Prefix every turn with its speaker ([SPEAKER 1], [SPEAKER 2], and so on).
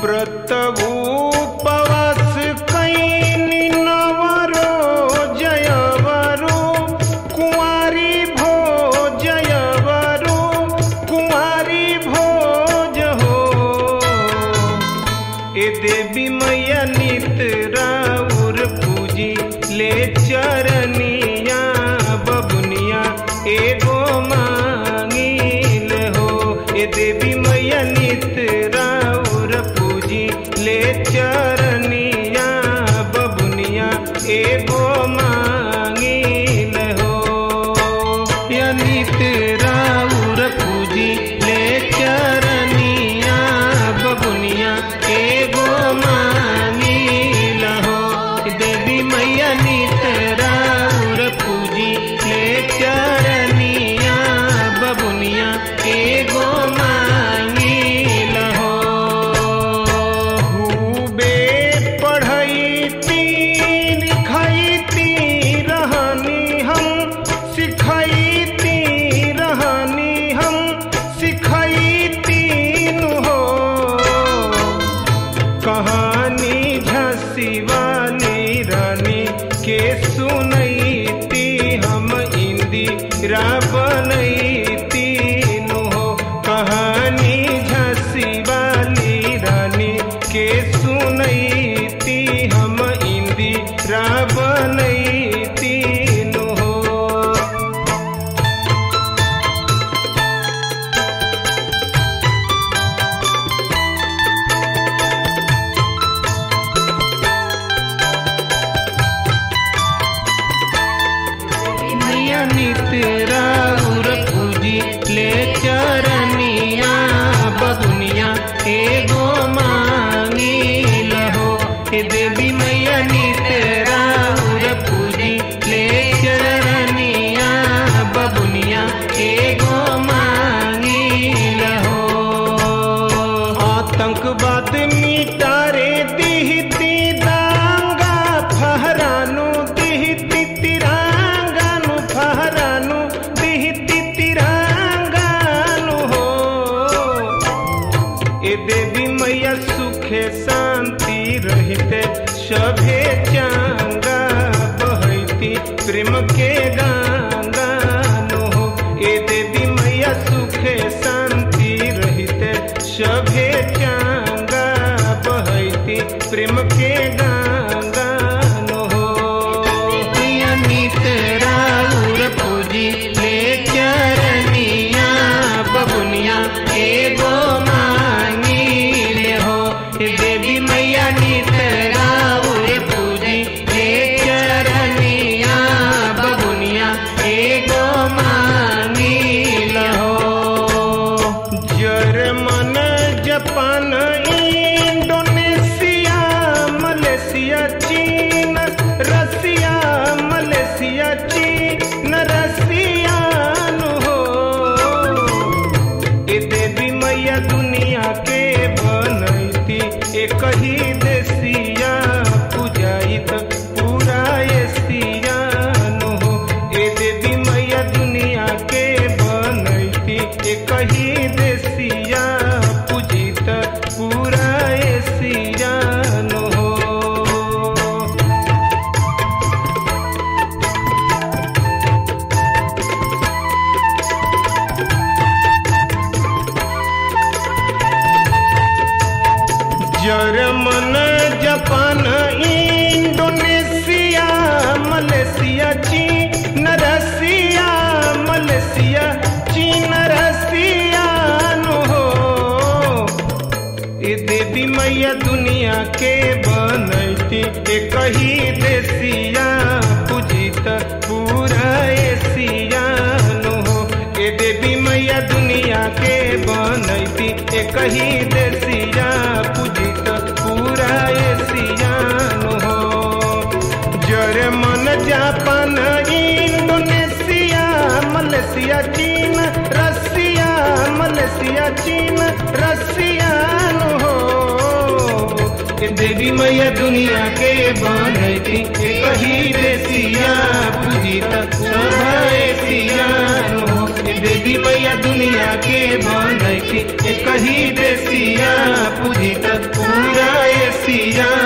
[SPEAKER 1] व्रत उपवास कैनी नवरो जयवरो कुंवारी भोजयवरो कुंवारी भोज हो ए देवी मैया नित राउर पूजी ले चरनिया बबुनिया एगो मांगिल हो ए देवी मैया नित राउर पूजी ले चरनिया बबुनिया एगो मांगिल हो या नित राउर पूजी ले चरनिया बबुनिया एगो मांगिल हो देवी मैया नित राउर पूजी ले चरनिया बबुनिया एगो मांगिल हो खूबे पढ़ैती लिखैती रहनी हम सिखैती रहनी हम सिखैती नु हो कहानी झांसी वाली रानी के सुनैती हम इंदिरा बनैती नु हो कहानी झांसी वाली रानी के सुनैती हम इंदिरा बनैती नु हो मैया नित राउर पूजी ले चरनिया बबुनिया एगो मांगिल हो हे देवी मैया नित राउर पूजी ले चरनिया बबुनिया एगो मांगिल हो आतंकवाद मिटारे दिहती दांगा फहरानु दिहती तिरंगानु फहरानु दिहती तिरंगानु हो ए देवी मैया सुखे शांति रहते सभे चांगा बहती प्रेम के गांगानु हो ए देवी मैया सुखे शांति रहते सभे चांगा बहती प्रेम के गांगानु हो मैया नित राउर पूजी ले चरनिया बबुनिया एगो मांगिल हो हे देवी मैया नित राउर पूजी ले चरनिया बबुनिया एगो मांगिल हो जर्मन जापान इंडोनेशिया मलेशिया चीन रसिया मलेशिया चीन रसिया नु हो ए देवी मैया दुनिया के बनैती एक ही देसिया पूजाइत पूरा एशिया नु हो ए देवी मैया दुनिया के बनैती एक ही देसिया पूजित पूरा एशिया नु हो जर्मन जापान इंडोनेशिया मलेशिया चीन रसिया मलेशिया चीन रसिया नु हो ए देवी मैया दुनिया के बनैती एक ही देसिया पूजित पूरा एशिया नु हो ए देवी मैया दुनिया के बनैती एक ही देसिया पूजित पूरा एशिया नु हो जर्मन जापान इंडोनेशिया मलेशिया चीन रसिया मलेशिया चीन रसिया नु हो ए देवी मैया दुनिया के बनैती कही देसिया पूजित सभा एशिया नु हो ए देवी मैया दुनिया के बनैती बनैती एक ही देसिया पूजित पूरा एसिया